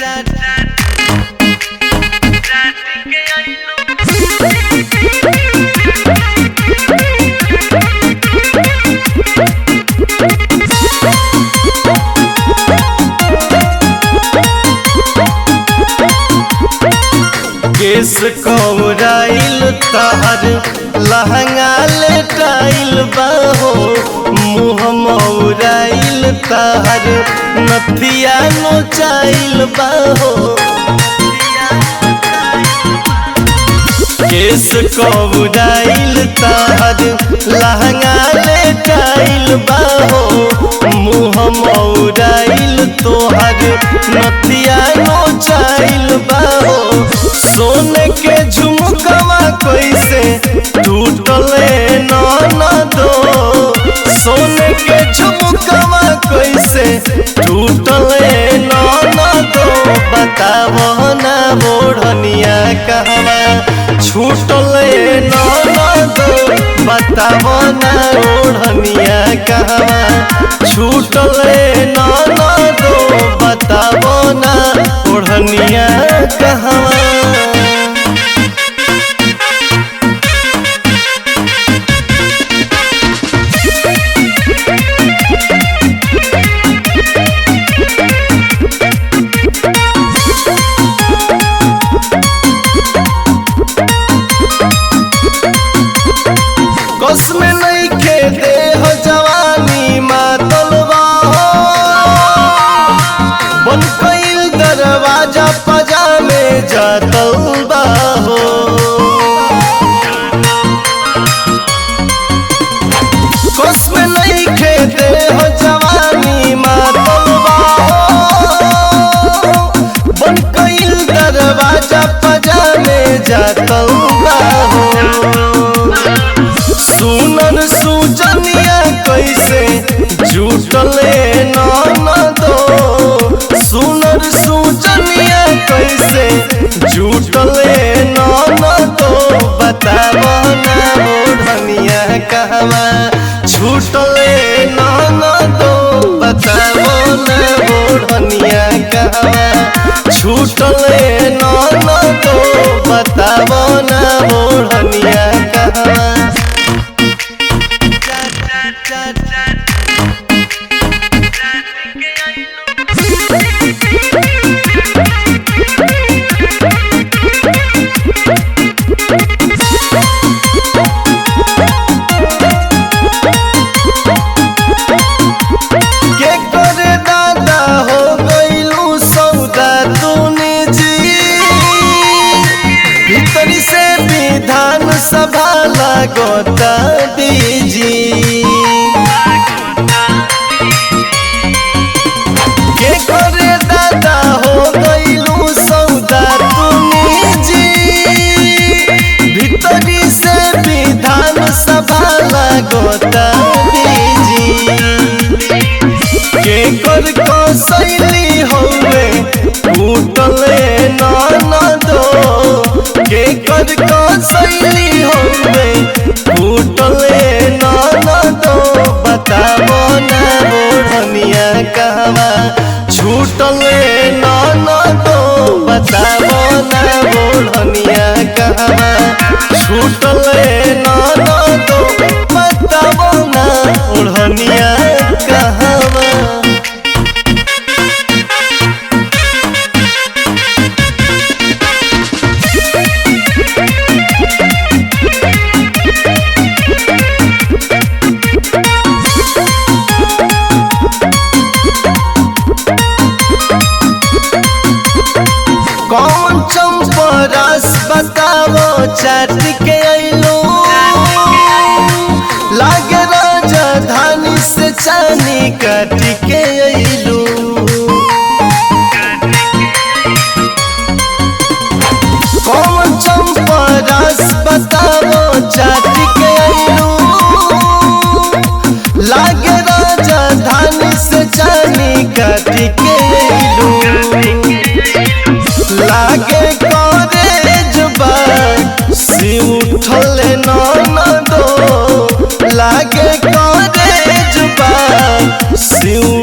केस कौराइल तहर लहंगा लेटाइल बाहो मुँह मौराइल तहर नथिया नोचाइल बाहो केस कौराइल तहर लहंगा लेटाइल बाहो मुँह मौराइल तोहर नथिया नोचाइल बाहो सोने के झुमकवा कैसे टूटले न दो सोने के झुमकवा कैसे टूटले न दो बतावो ना बोढ़निया कहवा छूटले न दो बतावो ना ओढ़निया कहवा छूटले न दो बतावो ना ओढ़निया कहवा कस में नहीं खे दे हो जवानी मातलबा हो बन कईल दरवाजा पजामे जातलबा हो कस में नहीं खे दे हो जवानी मातलबा हो बन कईल दरवाजा पजामे जातलबा हो सुनन सुजनिया कैसे जुटले न दो सुनर सुजनिया कैसे जुटले न दो बताब ना ओढ़निया कहवा छूटले न दो बताब ना ओढ़निया कहवा छूटले न दो बताब ना ओढ़निया कहवा के करे दादा हो गईलू सौदा तूने जी भीतरी से विधान सभा लागता दीजी के करे दादा हो गईलू सौदा तूने जी भीतरी से विधान सभा लागता दीजी के कर कसैली हौवे टूटले न दो के कर कसैली हौवे टूटले न दो बताबो ना ओढ़निया कहवा छूटले न दो बताबो ना ओढ़निया कहवा छूटले न दो बताबो ना ओढ़निया कहवा कौन चंपरस बतावो चाट के अइलो लागे राजधानी से चानी काट के अइलो कौन चंपरस बतावो चाट के अइलो लागे राजधानी से चानी काट के अइलो लागे करे जुबा सी उठले न दो लागे करे जुबा सी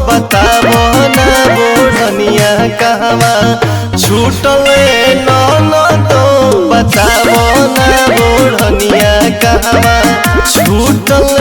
बताबो ना बोढ़निया कहवा छूटल ननदो बताबो ना बोढ़निया कहवा छूटल